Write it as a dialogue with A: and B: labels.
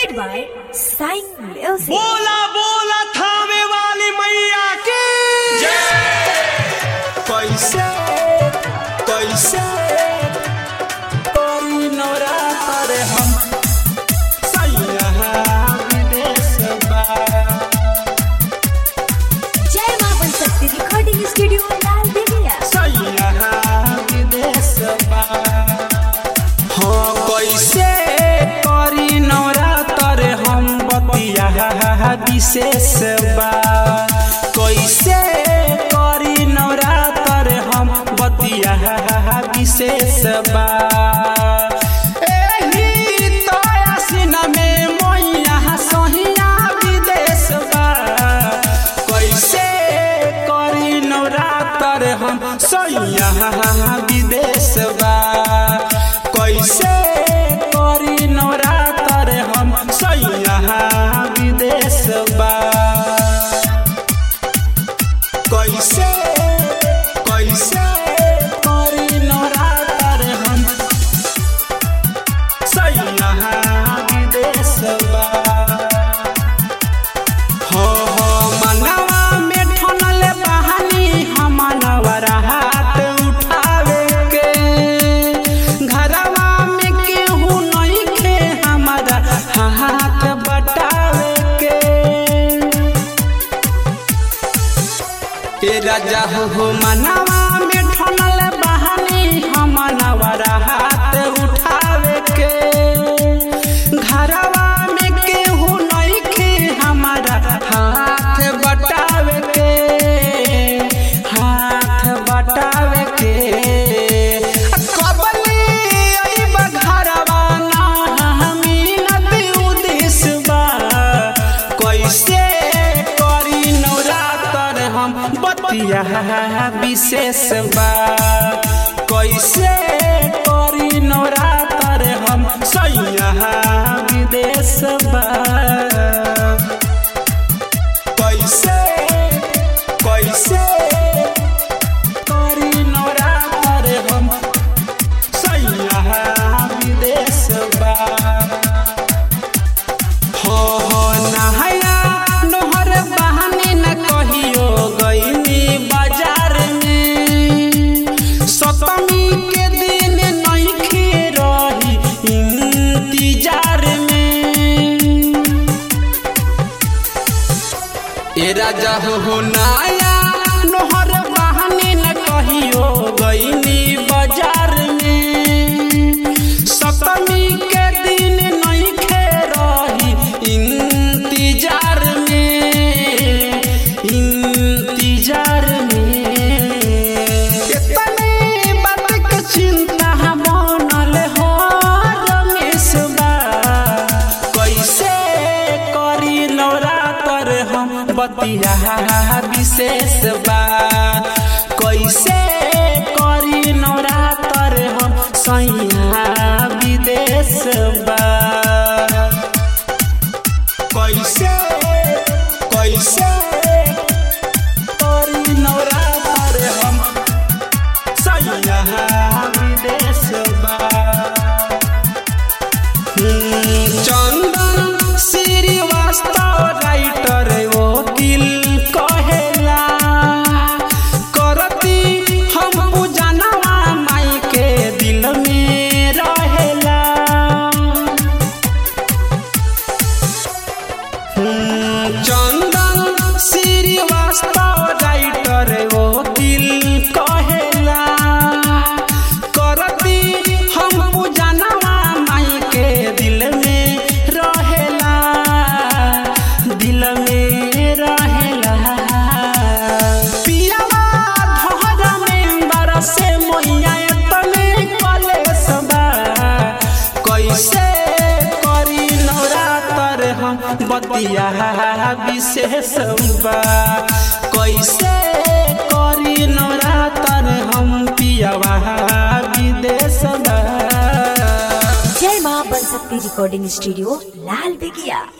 A: presented by Sign Music.
B: बोला बोला थामे वाली मैया की
C: कैसे कैसे कोई नवरात्र हम सैया विदेश बा
A: जय मां बनशक्ति रिकॉर्डिंग स्टूडियो लाल बेगिया
C: सैया विदेश बा हाँ कैसे करी नवरात्र हम बतिया विशेष बा कैसे करी नवरात्र हम बतिया विशेष बा एही तो आसिन में मैया सहिया विदेश बा कैसे करी नवरात्र हम सैया विदेश बा कैसे करी नवरात्र हम सैया विदेश बा कैसे कैसे करी नवरात्र हम सैया विदेश बा हो हो मनवा में ठनल बहानी हमनवर हाथ उठावे के घरवा में केहू नहीं खे हमारा हाथ बटावे के ए राजा हो मनवा में ठनल बहानी हमनवर हाथ उठावे के घरवा में केहू नहीं खे हमारा हाथ बटावे के हाथ बटावे के कबली अइबा घरवा ना हमी नदी उदिस बा कैसे करी नवरात्र हम बतिया विशेष बा कैसे करी नवरात्र हम सैया विदेश बा कैसे कैसे करी नवरात्र हम सैया विदेश बा हो हो नहाया नोहर बहाने न कहियो गईनी बाजार में सतमी के दिन नहीं खे रही इंतजार में ए राजा हो नाया नोहर बहाने न कहियो गईनी बाजार में सतमी के दिन नहीं खे रही इंतजार में इंतजार में इतने बात के चिंता बनल हो रमेश बा कैसे करी नवरात्र हम बतिया विशेष बा कैसे करी नवरात्र हम सैया विदेश बा कैसे कैसे करी नवरात्र हम सैया विदेश बा चंदन श्रीवास्तव राइटर वकील कहेला करती हम पूजनवा माई के दिल में रहेला चंदन श्रीवास्तव राइटर वकील कहेला करती हम पूजनवा माई के दिल में रहेला दिल में रहेला पियावा धोहरा में बरसे मोइया तने कलेस बा कैसे करी नवरात्र हम बतिया विशेष बा कैसे करी नवरात्र हम पियावा विदेश बा
A: जय मां बनशक्ति रिकॉर्डिंग स्टूडियो लाल बेगिया